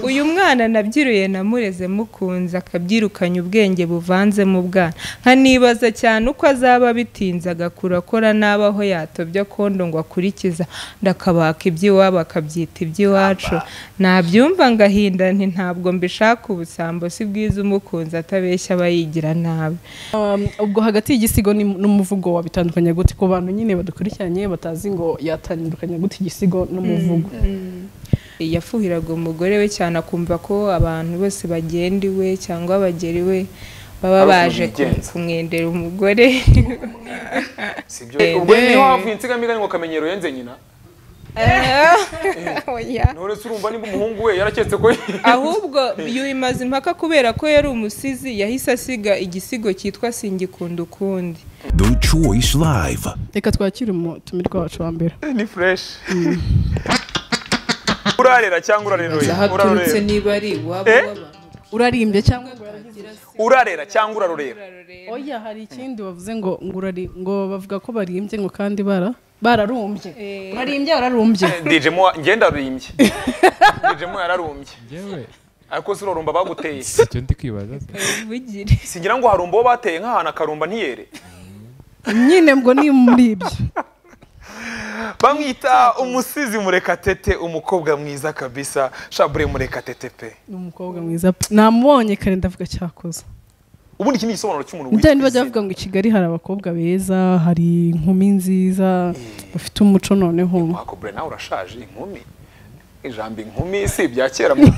uyu mwana nabyiruye namureze mukunze akabyirukanye ubwenge buvanzemo ubwana nkanibaza cyane uko azaba bitinze agakura akora n'aba aho yatobya kondo ngo akurikiza ndakabaka iby'iwabo akabyita iby'iwacu nabyumva ngahinda nti ntabwo mbishaka ubusambo si bwiza umukunzi atabeshya aba yigira nabi Um, ubwo hagati y'igisigo ni- n'umuvugo wabitandukanya gute ku bantu nyine badukurikiranye batazi ngo yatandukanya gute igisigo n'umuvugo yafuhiraga umugore we cyane akumva ko abantu bose bagenda iwe cyangwa bagera iwe baba Ari ukuntu baje ku- bigenza. kumwendera umugore sibyo Eh, ubwo eh. niho havuye insigamigani ngo kamenyero yenze nyina Oya. nturetse urumva nimba umuhungu we yaraketse ko ahubwo yuyimaze impaka kubera ko yari umusizi yahise asiga igisigo cyitwa singikunda ukundi The Choice Live. reka twakire umutumirwa wacu wa mbere ni fureshi urarera cyangwa urareruye ahaturutse urarorera niba ari iwabo Eh? w'abantu urarimbye cyangwa urarera cyangwa urarorera oya hari ikindi bavuze ngo ngo urari ngo bavuga ko barimbye ngo kandi bara bararumbye urarimbye wararumbye dijemo ngenda rumbye dijemo yararumbye yewe ariko si urarumba baguteye icyo ndi kwibaza se bugire singira ngo harumba uwo bateye nk'ahantu akarumba ntiyere nyine ngo ni muri ibyo bamwita umusizi murekatete umukobwa mwiza kabisa shabure murekatete pe ni umukobwa mwiza pe namubonye kare ndavuga cyakoze ubundi iki ni igisobanuro cy'umuntu ndani witwa bajya izina bavuga ngo i Kigali hari abakobwa beza hari inkumi nziza bafite umuco noneho wakobure nawe urashaje inkumi ijambo inkumi si ibya kera mu-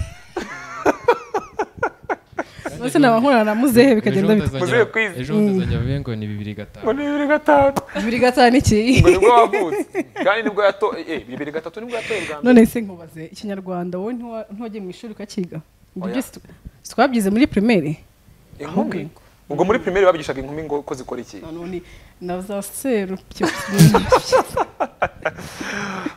bose naba nkorana na muzehe bikagenda bitwa Muzehe kwizi. ejo utazajya bivuge ngo ni bibiri gatanu ni bibiri gatanu bibiri gatanu iki ngo nibwo wavutse kandi nibwo yato eh bibiri gatatu nibwo yatoye bwa mbere none se nkubaze ikinyarwanda wowe ntiwa- ntiwajya mu ishuri ukakiga ibyo Oya. byose tu- twabyize muri primaire inkumi ubwo muri primaire babigishaga inkumi ngo ko zikora iki noneho ni na za seru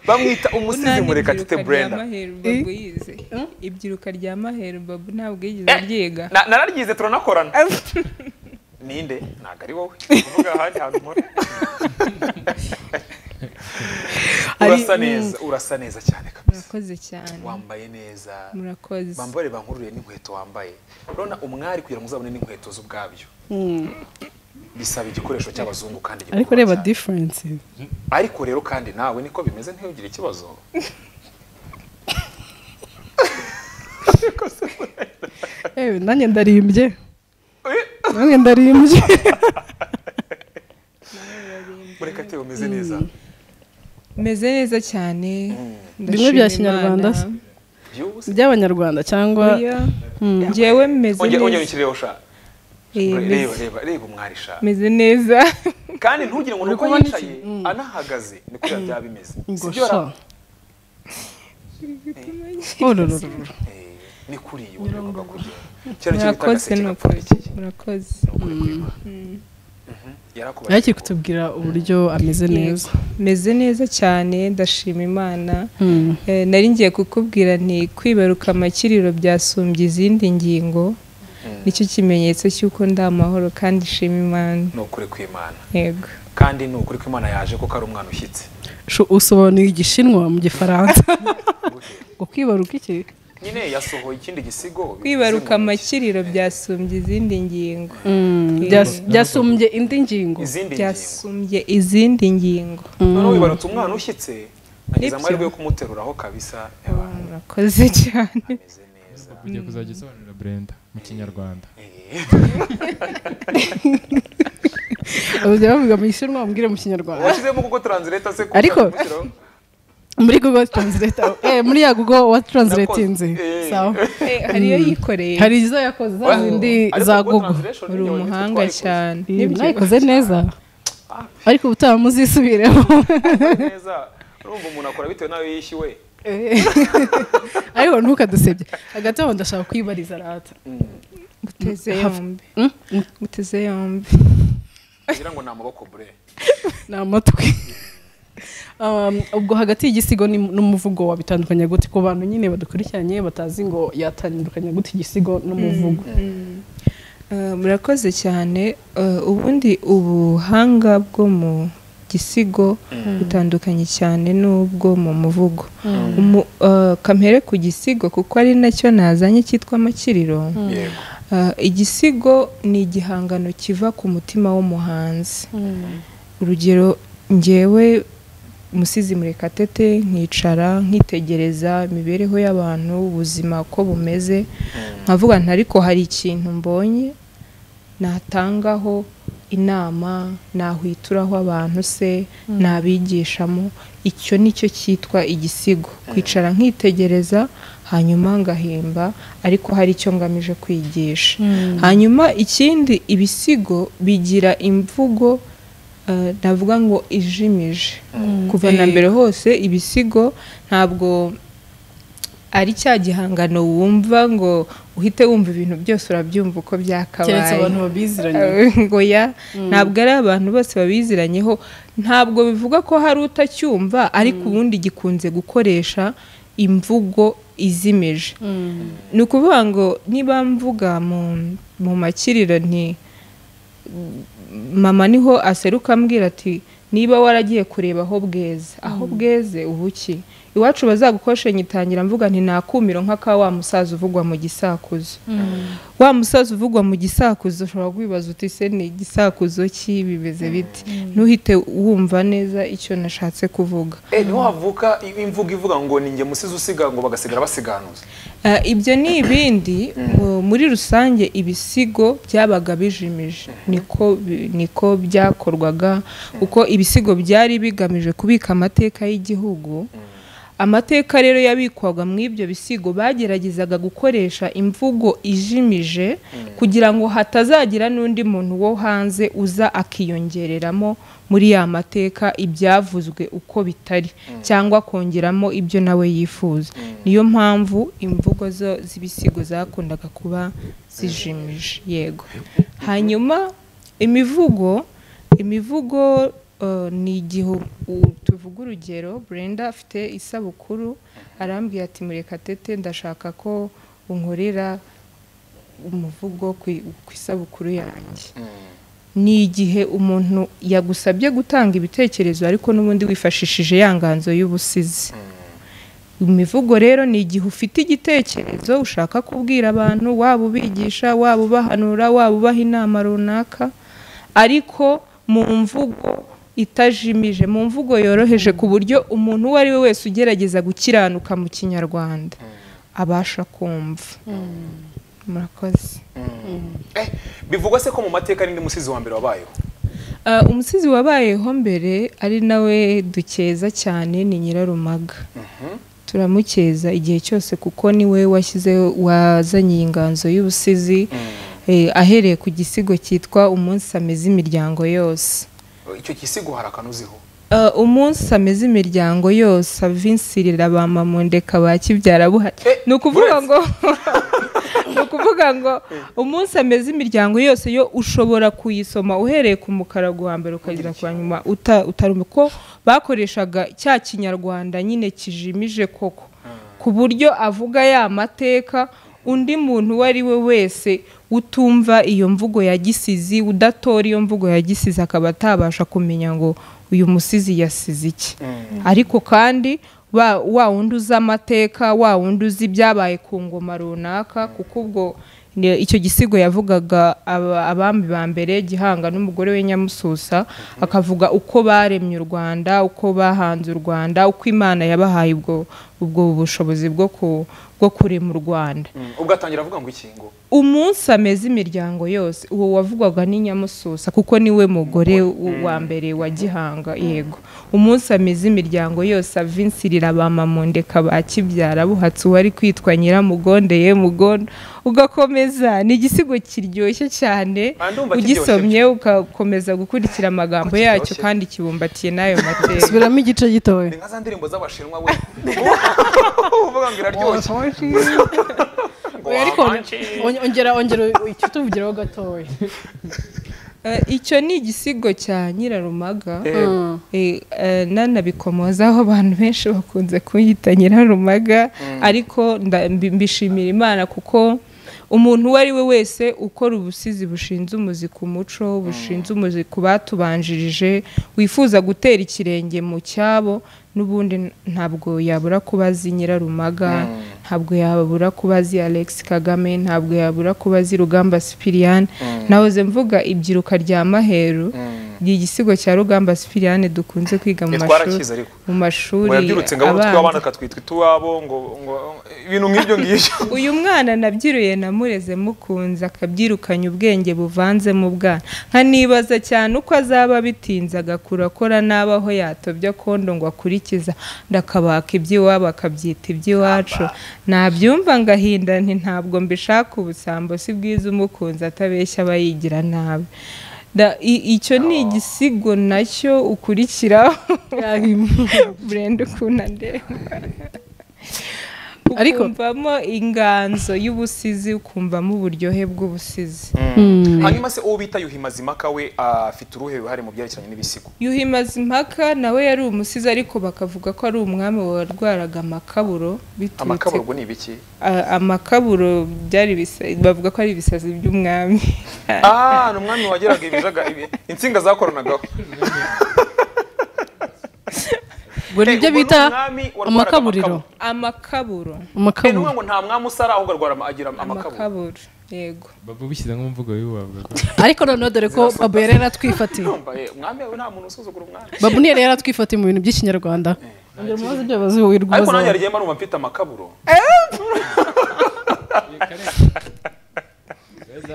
bamwita umusizi murekatete brenda maheru babu yize ibyiruka rya maheru babu ntabwo yigeze aryiga Na- nararyize turanakorana ninde ntabwo ari wowe uvuga ahandi hantu mpora urasa neza urasa neza cyane kabisa murakoze cyane wambaye neza murakoze bambare bankururiye n'inkweto wambaye urabona umwari kugira ngo uzabone n'inkweto z'ubwabyo bisaba igikoresho cy'abazungu kandi ariko gikomeye reba cyane. difference ariko rero kandi nawe niko bimeze ntiyugire ikibazo ewe nanjye ndarimbye Eh, nanjye ndarimbye murekatete umeze neza meze neza cyane Bimwe bya Kinyarwanda se. byihuse by'abanyarwanda cyangwa ngewe meze ongera ongera neza ukirireho sha Eh, reba meze- reba reba umwari sha meze neza kandi ntugire ngo nuko kubona yicaye anahagaze niko biba byaba bimeze ngo Sibyo ra- sha ororororo Eh, ni kuri iyo urabona kugenda kera cyo bitaga murakoze se nukuri kirapfundikiye. murakoze Ukuri kw'Imana. Mhm. Yarakubaye yari kiri kuko- kutubwira uburyo ameze neza meze neza cyane ndashima imana Eh, nari ngiye kukubwira nti kwibaruka amakiriro byasumbye izindi ngingo nicyo kimenyetso cy'uko ndi amahoro kandi shima imana ni ukuri kw'Imana yego kandi ni ukuri kw'Imana yaje kuko ari umwana ushyitse Sho- usobanuye igishinwa mu gifaransa ngo kwibaruka iki nyine yasohoye ikindi gisigo bivuze kwibaruka ngo iki? amakiriro byasumbye izindi ngingo Byas- byasumbye indi ngingo izindi ngingo byasumbye izindi ngingo noneho wibarutse umwana ushyitse agize Nibyo. amahirwe yo kumuteruraho kabisa yabaye murakoze cyane ameze neza ugiye kuzajya usobanurira brenda mu kinyarwanda bajya bavuga mu gishinwa bambwire mu kinyarwanda washyizemo kuko taranzileta se Ariko- muri google translate eh, muri ya google watranslatinze Nakoze. Eh. sawa Eh, hariyo yikoreye hari izo yakoze za zindi za google uri umuhanga cyane Nibyo. nayikoze neza ariko ubutaha muzisubiremo neza urumva umuntu akora bitewe n'ayo yishyuwe Eh. ariko ntukadusebye hagati aho ndashaka kwibariza rata guteze yombi guteze yombi kugira ngo ni amaboko bure ni amatwi Um, ubwo hagati y'igisigo ni- n'umuvugo wabitandukanya gute ku bantu nyine badukurikiranye batazi ngo yatandukanya gute igisigo n'umuvugo Eh, murakoze cyane Eh, ubundi ubuhanga bwo mu gisigo bitandukanye cyane n'ubwo mu muvugo Umu- eh, kampere ku gisigo kuko ari nacyo nazanye cyitwa amakiriro yego Ah, igisigo ni igihangano kiva ku mutima w'umuhanzi urugero ngewe umusizi murekatete nkicara nkitegereza imibereho y'abantu ubuzima uko bumeze nkavuga nti ariko hari ikintu mbonye natangaho inama nahwituraho abantu se nabigishamo icyo nicyo cyitwa igisigo kwicara nkitegereza hanyuma ngahimba ariko hari icyo ngamije kwigisha hanyuma ikindi ibisigo bigira imvugo eh, navuga ngo ijimije kuva na mbere hose ibisigo ntabwo ari cya gihangano wumva ngo uhite wumva ibintu byose urabyumva uko byakabaye keretse abantu babiziranye ngo ya ntabwo ari abantu bose babiziranyeho ntabwo bivuga ko hari utacyumva ariko ubundi gikunze gukoresha imvugo izimije ni ukuvuga ngo niba mvuga mu mu makiriro nti mama niho aseruka ambwira ati niba waragiye kureba aho bweze aho bweze ubuki iwacu bazagukoshe nyitangira mvuga nti nakumiro nk'aka wa musaza uvugwa mu gisakuzo wa musaza uvugwa mu gisakuzo ushobora kwibaza uti se ni igisakuzo ki bimeze bite ntuhite wumva neza icyo nashatse kuvuga Eh, niho havuka imvugo ivuga ngo ni njye musizi usiga ngo bagasigara basiganuza Eh, ibyo ni ibindi mu- muri rusange ibisigo byabaga bijimije niko bi- niko byakorwaga kuko ibisigo byari bigamije kubika amateka y'igihugu amateka rero yabikwaga mu ibyo bisigo bageragezaga gukoresha imvugo ijimije kugira ngo hatazagira n'undi muntu wo hanze uza akiyongereramo muri ya mateka ibyavuzwe uko bitari cyangwa kongeramo ibyo nawe yifuza niyo mpamvu imvugo zo z'ibisigo zakundaga kuba zijimije yego hanyuma imivugo imivugo eh, ni igihe u- tuvuga urugero Brenda afite isabukuru arambwira ati murekatete ndashaka ko unkorera umuvugo ku ku isabukuru yanjye ni igihe umuntu yagusabye gutanga ibitekerezo ariko n'ubundi wifashishije ya nganzo y'ubusizi imivugo rero ni igihe ufite igitekerezo ushaka kubwira abantu waba ubigisha waba ubahanura waba ubaha inama runaka ariko mu mvugo itajimije mu mvugo yoroheje ku buryo umuntu uwo ari we wese ugerageza gukiranuka mu kinyarwanda abasha kumva murakoze Eh, bivugwa se ko mu mateka ari ndi musizi wa mbere wabayeho Uh, umusizi wabayeho mbere ari nawe dukeza cyane ni nyirarumaga turamukeza igihe cyose kuko niwe washyize wazanye iyi nganzo y'ubusizi eh, ahereye ku gisigo cyitwa umunsi ameze imiryango yose icyo gisigo hari akanuziho Uh, umunsi ameze imiryango yose avinsirira ba mamundeka ba kibyara buhari Eh, ni ukuvuga uretse- ngo ni ukuvuga ngo umunsi ameze imiryango yose yo ushobora kuyisoma uhereye ku mukara guhambere ukagera kwa nyuma uta- utarumva ko bakoreshaga cya kinyarwanda nyine kijimije koko ku buryo avuga ya mateka undi muntu uwo ari we wese utumva iyo mvugo ya gisizi udatora iyo mvugo ya gisizi akaba atabasha kumenya ngo uyu musizi yasize iki ariko kandi wa- wa wundi uzi amateka wa wundi uzi ibyabaye ku ngoma runaka kuko ubwo ni- icyo gisigo yavugaga aba- abami ba mbere gihanga n'umugore we nyamususa akavuga uko baremye u rwanda uko bahanze u rwanda uko imana yabahaye ubwo ubwo bushobozi bwo ku- bwo kurema u rwanda ubwo atangira avuga ngo ikingo umunsi ameze imiryango yose uwo wavugwaga ni nyamususa kuko niwe mugore w- wa mbere wa gihanga yego umunsi ameze imiryango yose avinsirira ba mamundeka ba kibyara buhatse uwari kwitwa nyiramugonde ye mugondo ugakomeza ni igisigo kiryoshye cyane Ah, ndumva ugisomye ugakomeza gukurikira amagambo Ko yacyo kiryoshye. kandi kibumbatiye n'ayo mateka subiramo igice gitoya ni nka za ndirimbo z'abashinwa we uvuga ngo iraryoshye ngo Oya, ariko wamanje. on- ongera ongera icyo tuvugiraho gatoya Eh, icyo ni igisigo cya nyirarumaga Eh, Eh, eh, nanabikomozaho abantu benshi bakunze kunyita nyirarumaga ariko nda- mbi- mbishimira imana kuko umuntu uwo ari we wese ukora ubusizi bushinze umuzi ku muco bushinze umuzi ku batubanjirije wifuza gutera ikirenge mu cyabo n'ubundi ntabwo yabura kuba azi nyirarumaga ntabwo yabura kuba azi alex kagame ntabwo yabura kuba azi rugamba sipiriyani nahoze mvuga ibyiruka rya maheru ni igisigo cya rugamba sipiriyani dukunze kwiga mu mashuri twarakize ariko mu mashuri murabyirutse ngo abone utw'abana abanza akatwitwa ituwabo ngo ngo ibintu nk'ibyo ngibyo uyu mwana nabyiruye namureze mukunze akabyirukanye ubwenge buvanze mu bwana nkanibaza cyane uko azaba bitinze agakura akora n'abaho yatobya kondo ngo akurikiza ndakabaka iby'iwabo akabyita iby'iwacu nabyumva ngahinda nti ntabwo mbishaka ubusambo si bwiza umukunzi atabeshya aba yigira nabi Da- i- icyo ni igisigo nacyo ukurikira burenda ukuntu andeba Ariko- ukumvamo inganzo y'ubusizi ukumvamo uburyohe bw'ubusizi hanyuma se uwo bita yuhi mazimaka we afite uruhe ruhare mu byerekeranye n'ibisigo yuhi mazimpaka nawe yari umusizi ariko bakavuga ko ari umwami warwaraga amakaburo biturutse amakaburwa ni ibiki A- amakaburo byari ibisa- bavuga ko ari ibisazi by'umwami ah ni umwami wageraga ibijaga ibi- insinga zakoranagaho ubwo ni Eh, byo ubwo ni bita umwami warwaraga amakaburiro amakaburo amakaburo. Eh, ni ukuvuga amakaburo ngo nta mwami usara ahubwo arwara ama- agira amakabura amakaburo yego baba bishyize nk'umvugo y'ubuhabwa ariko noneho dore ko Zirasota. babu yari yaratwifatiye Yumva, eh, umwami we nta muntu usuzugura umwami babu niyo yari yaratwifatiye mu bintu by'ikinyarwanda ongera umubaze ibyo bazi wowe wirwa ariko ubaza nanjye wowe. yarigenda arumva mfite amakaburo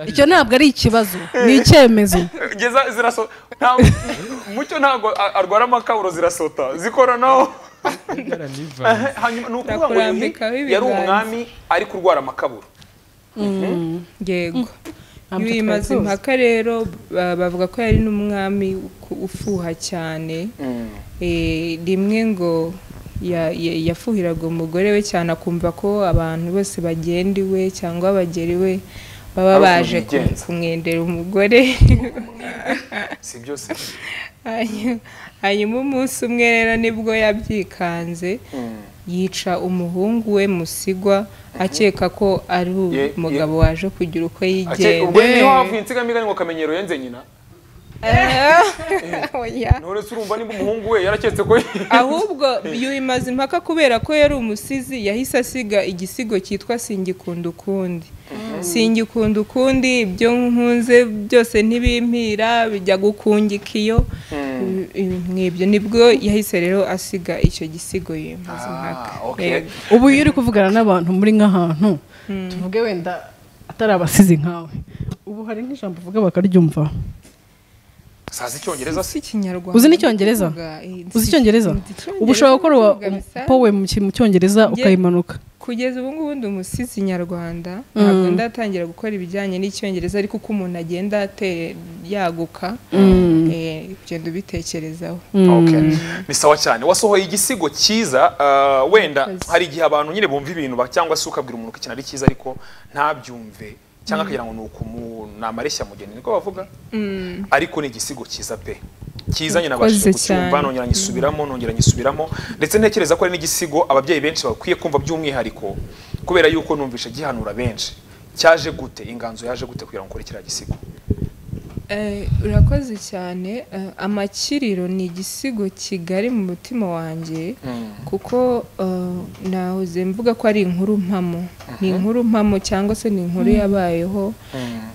icyo ntabwo ari ikibazo ni icyemezo Geza- ziraso nta- mucyo ntabwo a- arwara amakaburo zirasota zikoranaho Yaranivanze. hanyuma ni ukuvuga ngo Ndakurambikaho yuhi yari ibiganza. umwami ari kurwara amakaburo yego Ntabwo yuhi twari mazimpaka rero ba- bavuga ko yari n'umwami uku- ufuha cyane Eh, rimwe ngo ya- ya- yafuhiraga umugore we cyane akumva ko abantu bose bagenda iwe cyangwa bagera iwe baba Ari ukuntu baje ku- bigenza. kumwendera umugore si byose Hanyu- hanyuma umunsi umwe rero nibwo yabyikanze yica umuhungu we musigwa akeka ko ari Ye- ye- umugabo waje kugira uko Ake- yigenza ubwo niho havuye insigamigani ngo kamenyero yenze nyina Oya. nturetse urumva nimba umuhungu we yaraketse ko ahubwo yuhi mazimpaka kubera ko yari umusizi yahise asiga igisigo cyitwa singikunda ukundi singikunda ukundi ibyo nkunze byose ntibimpira bijya gukungika iyo mwibyo nibwo yahise rero asiga icyo gisigo yuhi mazimpaka Ah, okay. Yego. ubu iyo uri kuvugana n'abantu muri nk'ahantu tuvuge wenda atari abasizi nkawe ubu hari nk'ijambo uvuga bakaryumva sazi icyongereza Si si ikinyarwanda uzi n'icyongereza ndavuga, eh, uzi si- icyongereza nzi icyongereza ubu ushobora gukora wa- ndavuga bisa. powe mu ki- mu cyongereza Nge- ukayimanuka kugeza ubu ngubu ndi umusizi nyarwanda ntabwo ndatangira gukora ibijyanye n'icyongereza ariko uko umuntu agenda ate- yaguka eh, ugenda ubitekerezaho Okay. ni sawa cyane wasohoye igisigo cyiza ah, wenda Murakoze. hari igihe abantu nyine bumva ibintu ba- cyangwa se ukabwira umuntu ko ikintu ari cyiza ariko ntabyumve cyangwa akagira ngo ni ukumu ni amareshya mugeni niko bavuga ariko ni igisigo cyiza pe cyiza nyine nabashije Murakoze kucyumva cyane. nongera nyisubiramo nongera nyisubiramo ndetse ntekereza ko ari n'igisigo ababyeyi benshi bakwiye kumva by'umwihariko kubera yuko numvishe gihanura benshi cyaje gute inganzo yaje gute kugira ngo ukore kiriya gisigo Eh, urakoze cyane Eh, amakiriro ni igisigo kigari mu mutima wanjye kuko eh, nahoze mvuga ko ari inkuru mpamo ni inkuru mpamo cyangwa se ni inkuru yabayeho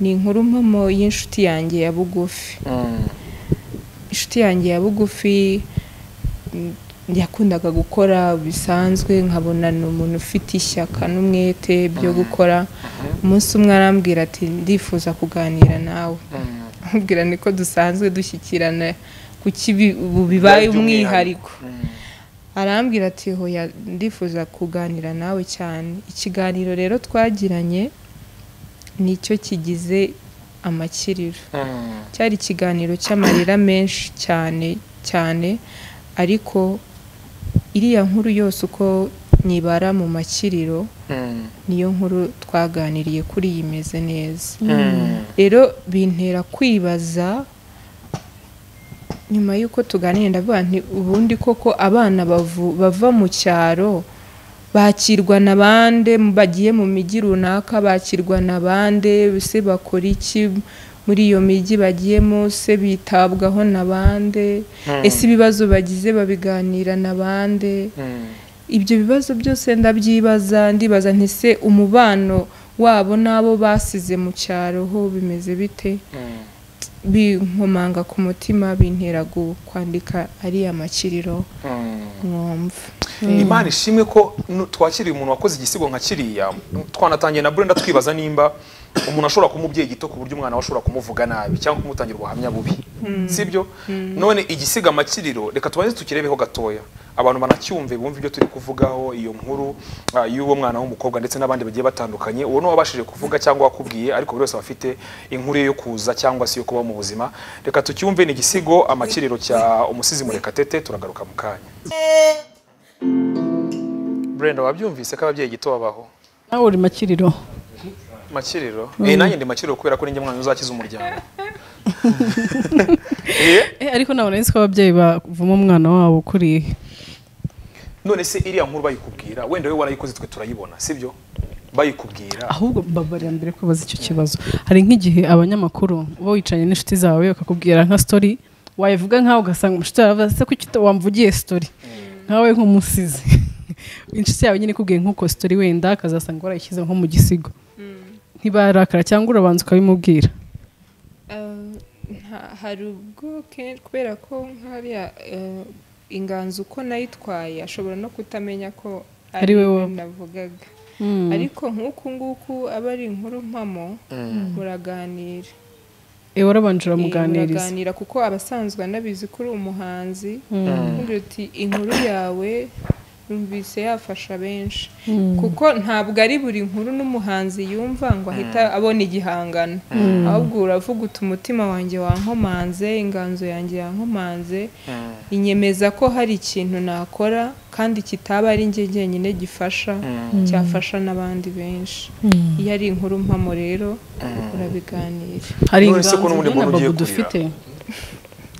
ni inkuru mpamo y'inshuti yanjye ya bugufi inshuti yanjye ya bugufi mm, yakundaga gukora bisanzwe nkabona ni umuntu ufite ishyaka n'umwete byo gukora umunsi umwe arambwira ati ndifuza kuganira nawe amubwira ni ko dusanzwe dushyikirana ku kibi ubu bibaye umwihariko arambwira ati hoya ndifuza kuganira nawe cyane ikiganiro rero twagiranye nicyo kigize amakiriro cyari ikiganiro cy'amarira menshi cyane cyane ariko iriya nkuru yose uko nyibara mu makiriro niyo nkuru twaganiriye kuri iyi imeze neza rero bintera kwibaza nyuma y'uko tuganira ndavuga nti ubundi koko abana bavu- bava mu cyaro bakirwa na bande bagiye mu mijyi runaka bakirwa na bande se bakora iki muri iyo mijyi bagiyemo se bitabwaho na bande ese ibibazo bagize babiganira na bande Mm. ibyo bibazo byose ndabyibaza ndibaza nti se umubano wabo n'abo basize mu cyaro ho bimeze bite Mm. binkomanga ku mutima bintera gu- kwandika ariya makiriro Mm. mwumva imana ishimwe ko nu- twakiriye umuntu wakoze igisigo nka kiriya twanatangiye na burenda twibaza nimba umuntu ashobora kuba umubyeyi gito ku buryo umwana we ashobora kumuvuga nabi cyangwa kumutangira ubuhamya bubi sibyo none igisiga amakiriro reka tubanze tukirebeho gatoya abantu banacyumve bumve ibyo turi kuvugaho iyo nkuru ah, y'uwo mwana w'umukobwa ndetse n'abandi bagiye batandukanye uwo ni wabashije kuvuga cyangwa wakubwiye ariko buri wese aba afite inkuru ye yo kuza cyangwa se yo kuba mu buzima reka tucyumve ni igisigo amakiriro cya umusizi murekatete turagaruka mu kanya Brenda wabyumvise ko ababyeyi gito babaho nawe uri makiriro makiriro eh nanjye ndi makiriro kubera ko ninjye mwana uzakiza umuryango Eh, Eh, ariko ntabwo nari nzi ko ababyeyi bavuma umwana wabo ukuriye none se iriya nkuru bayikubwira wenda wowe warayikoze twe turayibona sibyo bayikubwira ahubwo mbabarira mbere kwibaza icyo kibazo hari nk'igihe abanyamakuru uba wicaranye n'inshuti zawe bakakubwira nka story wayivuga nkawe ugasanga umushuti yawe aravuga se kuki uta- wamvugiye story nkawe nk'umusizi inshuti yawe nyine ikubwiye nk'uko story wenda akazasanga warayishyize nko mu gisigo ntibarakara cyangwa urabanza ukabimubwira hari ubwo ke- kubera ko nk'ariya eh, inganzo uko nayitwaye ashobora no kutamenya ko Ari we we wowe. navugaga Mm. ariko nk'uku nguku aba ari inkuru mpamo muraganira Eh, warabanje Eh, uramuganiriza muraganira kuko abasanzwe anabizi ko uri umuhanzi nkubwira uti inkuru yawe numvise yafasha benshi kuko ntabwo ari buri nkuru n'umuhanzi yumva ngo ahita abona igihangano ahubwo uravuga uti umutima wanjye wankomanze inganzo yanjye yankomanze inyemeza ko hari ikintu nakora kandi kitaba ari njye jyenyine gifasha cyafasha n'abandi benshi iyo ari inkuru mpamo rero urabiganira hari None se ko inganzo n'ubundi nyine muntu ugiye babu kurira? dufite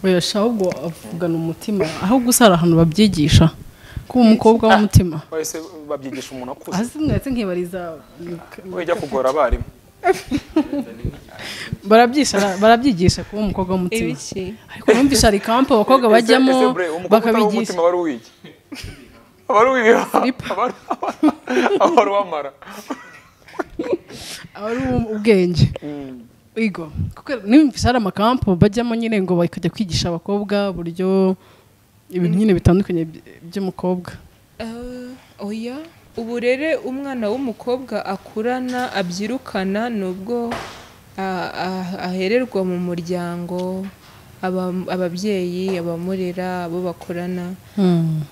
wesha ahubwo avugana umutima ahubwo usara ahantu babyigisha kuba umukobwa w'umutima bahise babyigisha umuntu akuze hasi mwese nkibariza we jya kugora abarimu barabyisha- barabyigisha kuba umukobwa w'umutima ibiki ariko numvisha hari kampo abakobwa Ese- bajyamo ese bre, umukobwa utari bakabigisha uw'umutima wari uwiki abari uwiba Siripa. abari uwamara aba ari uwo- ubwenge Igo. kuko numvisha hari amakampo bajyamo nyine ngo bakajya kwigisha abakobwa uburyo ibintu nyine bitandukanye by- by'umukobwa Ah, oya uburere umwana w'umukobwa akurana abyirukana ni ubwo ah, ah, ahererwa mu muryango aba- ababyeyi abamurera abo bakorana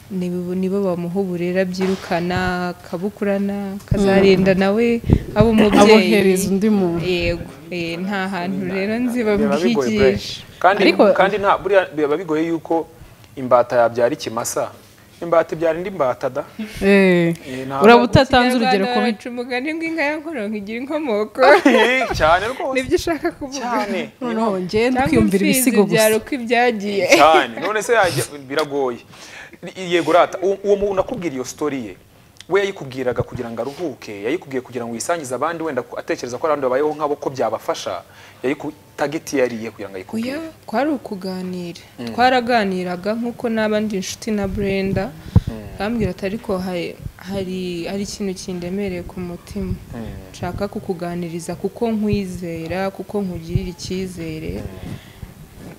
nibo nibo bamuha uburere abyirukana akabukurana akazarinda nawe aba umubyeyi abohereza undi muntu yego eh, nta hantu rero nzi biba bigoye bre. babyigisha kandi Ariko- kandi nta buriya biba bigoye yuko imbata yabyara ikimasa imbata ibyara indi mbata da Eh, Eh, ntabwo- uraba utatanze urugero Ikinyarwanda ku baca umugani w'inka ya nkoronko igira inkomoko Eh, cyane rwose nibyo ushaka kuvuga cyane noneho ngende cyangwa kwiyumvira imfizi ibisigo gusa byaro uko ibyagiye cyane none se yajya- biragoye yego rata uwo uwo muntu nakubwira iyo story ye we yayikubwiraga kugira ngo aruhuke yayikubwiye kugira ngo yisangize abandi wenda ko- atekereza ko abandi babayeho nk'abo ko byabafasha yayikutageti yariye kugira ngo oya ayikubwire kwari ukuganira twaraganiraga nk'uko n'abandi inshuti na brenda bambwira ati ariko hari- hari hari ikintu kindemereye ku mutima nshaka kukuganiriza kuko nkwizera kuko nkugirira icyizere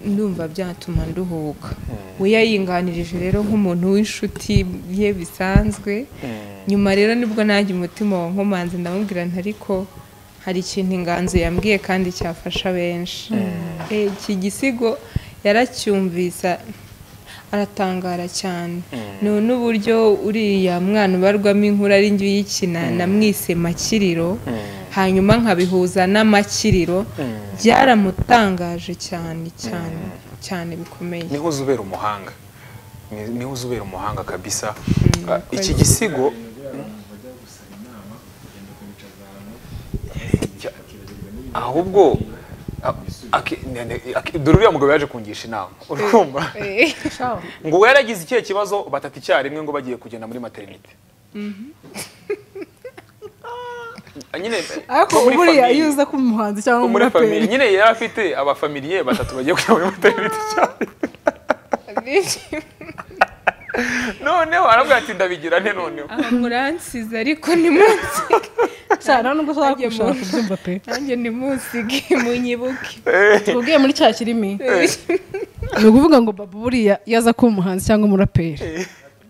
ndumva byatuma nduhuka we yayinganirije rero nk'umuntu w'inshuti ye bisanzwe nyuma rero nibwo nanjye umutima wa nkomanzi ndamubwira nti ariko hari ikintu inganzo yambwiye kandi cyafasha benshi Eh, iki gisigo yaracyumvisa aratangara cyane ni n'uburyo uriya mwana ubarwamo inkuru ari njye uyikina namwise makiriro hanyuma nkabihuza n'amakiriro byaramutangaje cyane cyane cyane bikomeye niho uzubera umuhanga Ni- niho uzubera umuhanga kabisa Ah, uko iki ari. gisigo Ya- ahubwo a- aki- ne- ne- aki- dore uriya mugabo yaje kungisha inama urumva Eh. ngo uwo yaragize ikihe kibazo batata icyarimwe ngo bagiye kugenda muri materinite nyine ariko no muri buriya famille- iyo uza kuba umuhanzi cyangwa no muri famille umuraperi nyine yari afite abafamiliye batatu bagiye kujya muri materinite cyane noneho arabwira ati ndabigira nte noneho aha muransize ariko ntimunsige cyane nubwo ushaka Ajye mu- gushaka kubyumva pe nanjye ntimunsige munyibuke twabwiye muri cya kirimi ni ukuvuga ngo babu buriya iyo aza kuba umuhanzi cyangwa umuraperi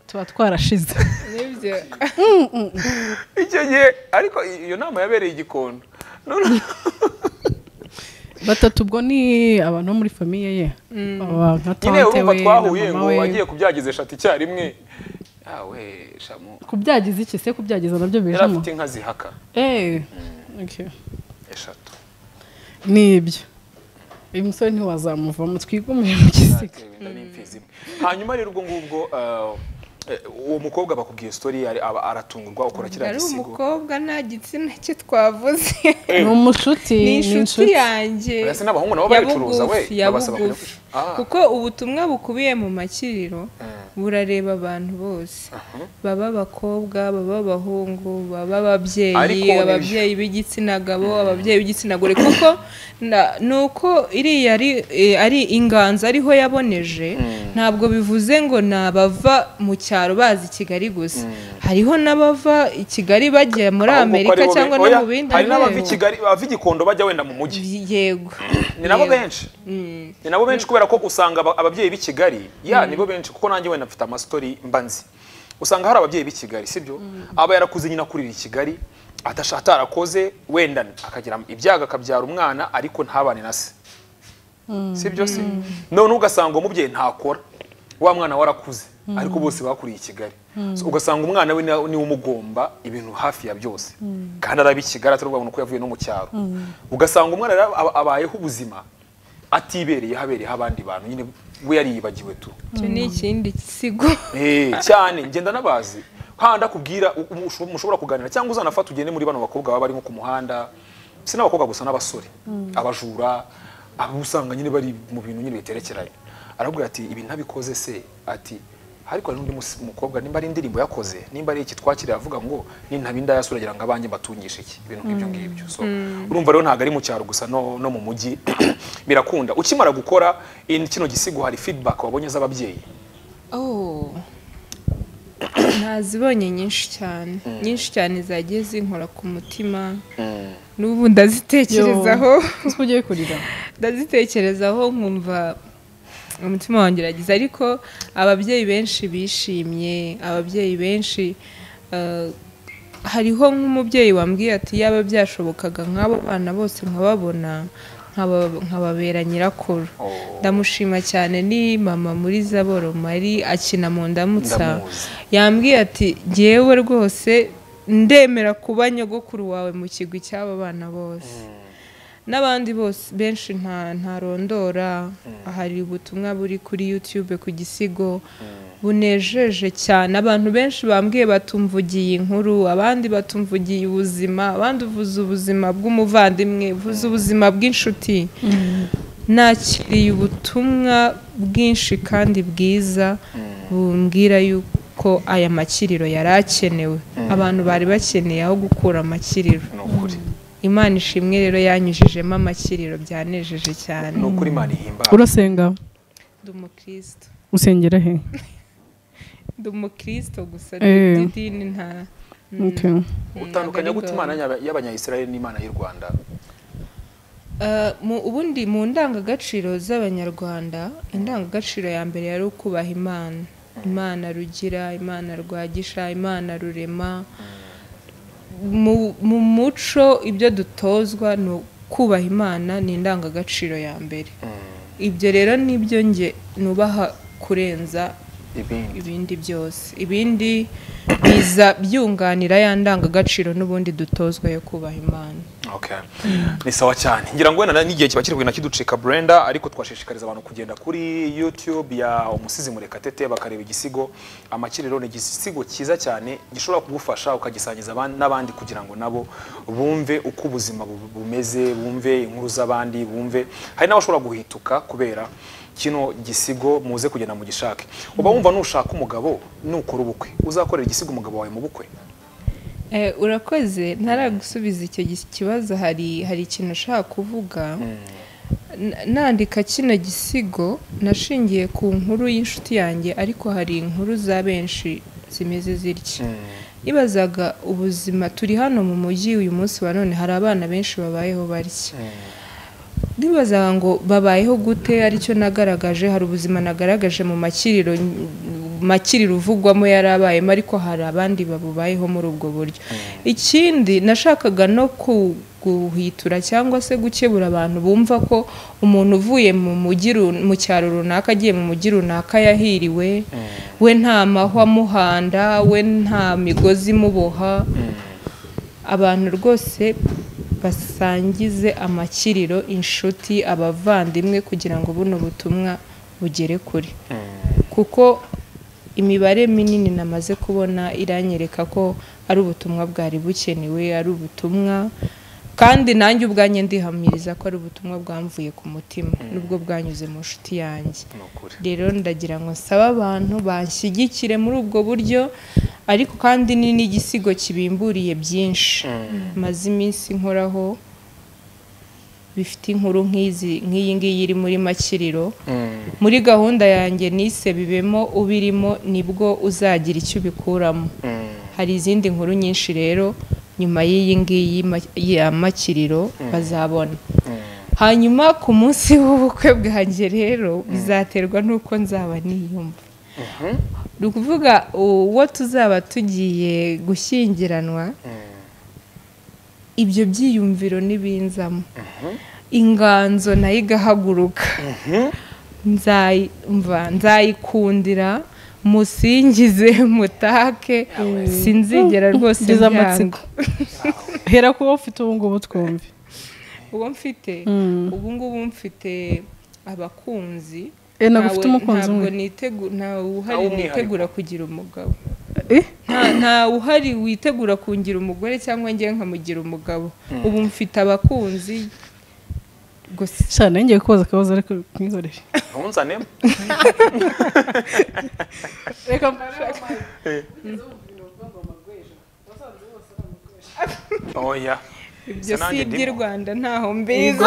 tuba twarashize nibyo Mm, mm, mm. icyo gihe ariko iyo nama yabereye i gikondo noneho batatu ubwo ni abantu bo muri famiye ye Aba nka nyine tante urumva we na twahuye mama ngo we wagiye kubyagiza eshatu icyarimwe yawe shamu kubyagiza iki se kubyagiza nabyo yari bijamo afite inka zihaka Eh, okay. eshatu ni ibyo uyu musore ntiwazamuvamo twigumire mu gisiga Zatewe inda n'imfizi imwe. hanyuma rero ubwo ngubwo eh, eh, uwo mukobwa bakubwiye story ari- aba- aratungurwa ukora kiriya ari gisigo umukobwa nta gitsina cye twavuze ni umushuti ni inshuti yanjye Uretse n'abahungu nabo babicuruza we Yabugufi, babasaba kujya yabugufi. kwishyura. Ah. kuko ubutumwa bukubiye mu makiriro burareba abantu bose baba abakobwa baba abahungu baba ababyeyi Ariko ababyeyi b'igitsina gabo ababyeyi b'igitsina gore kuko na- ni uko iriya ari- eh, ari inganzo ariho yaboneje ntabwo bivuze ngo ni abava mu cyaro bazi kigali gusa hariho n'abava i kigali bajya muri Ahubwo ko amerika ari bo be- cyangwa no oya, mu bindi hari n'abava i bihugu. Kigali- abava i gikondo bajya wenda mu mujyi yego ni nabo Yego. benshi ni nabo benshi kubera ko usanga aba- ababyeyi b'i kigali ya nibo benshi kuko nanjye wenda mfite amasitori mba nzi usanga hari ababyeyi b'i kigali sibyo aba yarakuze nyine akurira i kigali atasha- atarakoze wenda akagira ibyago akabyara umwana ariko ntabane na se sibyo se none ugasanga umubyeyi ntakora wa mwana warakuze ariko bose bakuriye i kigali So, ugasanga umwana we na- niwe umugomba ibintu hafi ya byose kandi araba i kigali atari ubwabona uko yavuye no mu cyaro ugasanga umwana rero aba- abayeho ubuzima atibereyeho abereyeho abandi bantu nyine we yariyibagiwe tu icyo ni ikindi gisigo Eh, cyane ngenda nabazi kandi akubwira u- umu- usho- mushobora kuganira cyangwa uzanafata ugende muri bano bakobwa baba barimo ku muhanda si n'abakobwa gusa n'abasore abajura abo usanga nyine bari mu bintu nyine biterekeranye arabwira ati ibi ntabikoze se ati ariko hari n'undi mus- mukobwa nimba ari indirimbo yakoze nimba ari iki twakiriye avuga ngo nintaba inda yasura agira ngo abanjye mbatungishe iki ibintu nk'ibyo ngibyo so urumva rero ntabwo ari mu cyaro gusa no, no mu mujyi birakunda ukimara gukora in- kino gisigo hari feedback wabonye z'ababyeyi Oh. ntazibonye nyinshi cyane nyinshi cyane zagiye zinkora ku mutima n'ubu ndazitekerezaho ugiye kurira ndazitekerezaho nkumva umutima wanjye uragize ariko ababyeyi benshi bishimye ababyeyi benshi eh, hariho nk'umubyeyi wambwiye ati yaba byashobokaga nk'abo bana bose nkababona nkaba- nkababera nyirakuru ndamushima cyane ni mama muri zaboro mari akina mu ndamutsa Ndamuzi. yambwiye ati ngewe rwose ndemera kuba nyogokuru wawe mu kigwi cy'aba bana bose n'abandi bose benshi nta ntarondora hari ubutumwa buri kuri YouTube ku gisigo bunejeje cyane abantu benshi bambwiye batumvugiye inkuru abandi batumvugiye ubuzima abandi uvuze ubuzima bw'umuvandimwe uvuze ubuzima bw'inshuti nakiriye ubutumwa bwinshi kandi bwiza bumbwira yuko aya makiriro yari akenewe abantu bari bakeneye aho gukura amakiriro ni ukuri imana ishimwe rero yanyujijemo amakiriro byanejeje cyane ni ukuri imana ihimbawe urasenga ndi umukristo usengera he ndi umukristo gusa Eh. n'idini nta Okay. ntabwo utandukanya ari gute bwawe. imana y'aba- y'abanyayisiraheli n'imana y'u rwanda Eh, mu ubundi mu ndangagaciro z'abanyarwanda indangagaciro ya mbere yari ukubaha imana imana rugira imana rwagisha imana rurema mu, mu muco ibyo dutozwa ni ukubaha imana ni indangagaciro ya mbere ibyo rero nibyo nge nubaha kurenza ibindi ibindi byose ibindi biza byunganira ya ndangagaciro n'ubundi dutozwa yo kubaha imana Okay. ni sawa cyane ngira ngo wenda n'igihe kiba kiri na kiducika brenda ariko twashishikariza abantu kugenda kuri youtube ya umusizi murekatete bakareba igisigo amakiriro ni igisigo cyiza cyane gishobora kugufasha ukagisangiza aban- n'abandi kugira ngo nabo bumve uko ubuzima bu- bumeze bumve inkuru z'abandi bumve hari n'abashobora guhituka kubera kino gisigo muze kugenda mugishake uba wumva nushaka umugabo nukora ubukwe uzakorera igisigo umugabo wawe mu bukwe Eh, urakoze ntaragusubiza icyo gi- kibazo hari hari ikintu ushaka kuvuga N- nandika kino gisigo nashingiye ku nkuru y'inshuti yanjye ariko hari inkuru za benshi zimeze zitya ibazaga ubuzima turi hano mu mujyi uyu munsi wa none hari abana benshi babayeho barya nibazaga ngo babayeho gute aricyo nagaragaje hari ubuzima nagaragaje mu makiriro makiriro uvugwamo yari abayemo ariko hari abandi babubayeho muri ubwo buryo ikindi nashakaga no ku- guhwitura cyangwa se gukebura abantu bumva ko umuntu uvuye mu mujyi ru- mu cyaro runaka agiye mu mujyi runaka yahiriwe we nta mahwa amuhanda we nta migozi imuboha abantu rwose basangize amakiriro inshuti abavandimwe kugira ngo buno butumwa bugere kure kuko imibare minini namaze kubona iranyereka ko ari ubutumwa bwari bukenewe ari ubutumwa kandi nanjye ubwanjye ndihamiriza ko ari ubutumwa bwamvuye ku mutima nubwo bwanyuze mu nshuti yanjye ni ukuri rero ndagira ngo nsabe abantu banshyigikire muri ubwo buryo ariko kandi ni n'igisigo kibimburiye byinshi maze iminsi nkoraho bifite inkuru nk'izi nk'iyi ngiyi iri muri makiriro muri gahunda yanjye nise bibemo ubirimo nibwo uzagira icyo ubikuramo hari izindi nkuru nyinshi rero nyuma y'iyi ngiyi ma- ya makiriro bazabona hanyuma ku munsi w'ubukwe bwanjye rero bizaterwa n'uko nzaba niyumva ni ukuvuga uwo tuzaba tugiye gushyingiranwa ibyo byiyumviro n'ibinzamo inganzo nayo igahaguruka nzayumva nzayikundira musingize mutake sinzigera rwose Ngize byanga amatsiko. hera kuba ufite ubu ngubu twumve uwo mfite ubu ngubu mfite abakunzi Eh, ntabwo Ntawe- ufite umukunzi ntabwo umwe nitegu- ntawe uhari Ntawe umwihariko. nitegura kugira umugabo Eh? Nta- ntawe uhari witegura kungira umugore cyangwa njye nkamugira umugabo ubu mfite abakunzi gusa shana ngiye kubaza akabazo ariko nkwizorere ntunzane reka oya ibyo Isa nanjye si iby'i ndimo. rwanda ntaho mbizi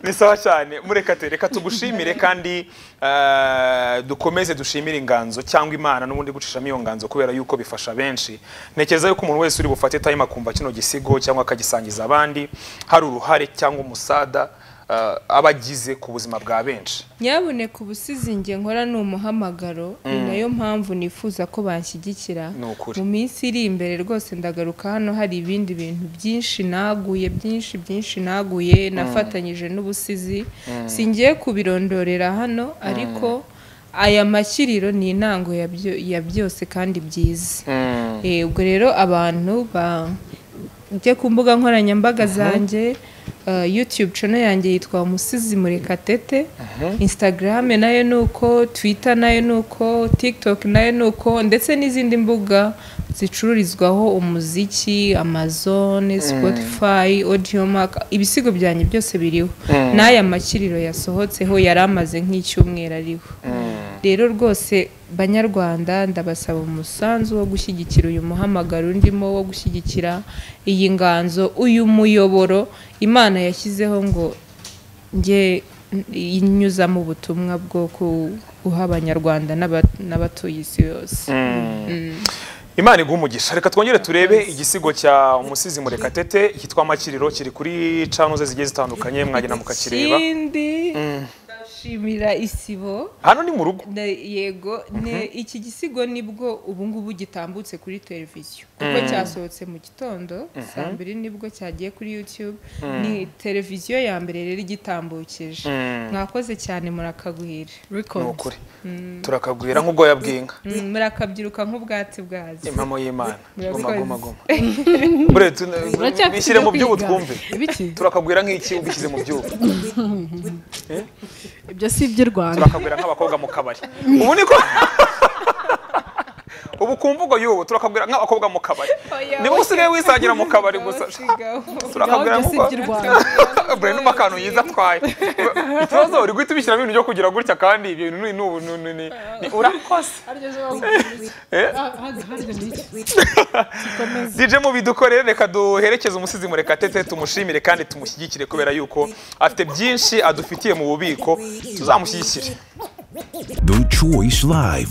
ni sawa cyane murekate reka tugushimire kandi eh, dukomeze dushimire inganzo cyangwa imana n'ubundi gucishamo iyo nganzo kubera yuko bifasha benshi ntekereza yuko umuntu wese uri bufate time akumva kino gisigo cyangwa akagisangiza abandi hari uruhare cyangwa umusada eh, aba agize ku buzima bwa benshi nyabuneka ubusizi nge nkora ni umuhamagaro ni nayo mpamvu nifuza ko banshyigikira Ni ukuri. mu minsi iri imbere rwose ndagaruka hano hari ibindi bintu byinshi naguye byinshi byinshi naguye nafatanyije n'ubusizi singiye kubirondorera hano ariko aya makiriro ni intango ya byo- ya byose kandi byiza Eh, ubwo rero abantu ba njye ku mbuga nkoranyambaga zanjye eh, youtube channel yanjye yitwa umusizi murekatete instagram nayo ni uko twitter nayo ni uko tiktok nayo ni uko ndetse n'izindi mbuga zicururizwaho umuziki amazon spotify audiomack ibisigo byanjye byose biriho n'aya makiriro yasohotseho yari amaze nk'icyumweru ariho rero rwose banyarwanda ndabasaba umusanzu wo gushyigikira uyu muhamagaro ndimo wo gushyigikira iyi nganzo uyu muyoboro imana yashyizeho ngo njye inyuzamo ubutumwa bwo ku- guha abanyarwanda n'aba- n'abatuye isi yose imana iguha umugisha reka twongere turebe igisigo cya umusizi murekatete kitwa makiriro kiri kuri canuze zigiye zitandukanye mwagenda mukakireba ikindi ndashimira isibo hano ni mu rugo Na- yego ne iki gisigo nibwo ubu ngubu gitambutse kuri televiziyo kuko cyasohotse mu gitondo saa mbiri nibwo cyagiye kuri youtube ni televiziyo ya mbere rero igitambukije mwakoze cyane murakagwira ni ukuri turakagwira nk'ubwoya bw'inka Mm, murakabyiruka nk'ubwatsi bwazo impamo y'imana Murakoze. goma goma goma bure tu- Uracyafite bishyire mu ibyo by'ubu kwiga? twumve ibiki turakagwira nk'iki ubishyize mu by'ubu ibyo si iby'i rwanda turakagwira nk'abakobwa mu kabari ubu niko ubu ku mvugo y'ubu turakabwira nk'abakobwa mu kabari niba usigaye wisangira mu kabari gusa turakabwira Gahunda nk'uko si iby'u Rwanda. buri n'umu akantu yiza atwaye ikibazo uri guhita ubishyiramo ibintu byo kugira gutya kandi ibyo bintu ni ubu ni- ni- ni- ni urakoze Eh? DJ mu bidukorere reka duherekeze umusizi murekatete tumushimire kandi tumushyigikire kubera yuko afite byinshi adufitiye mu bubiko tuzamushyigikire The Choice Live.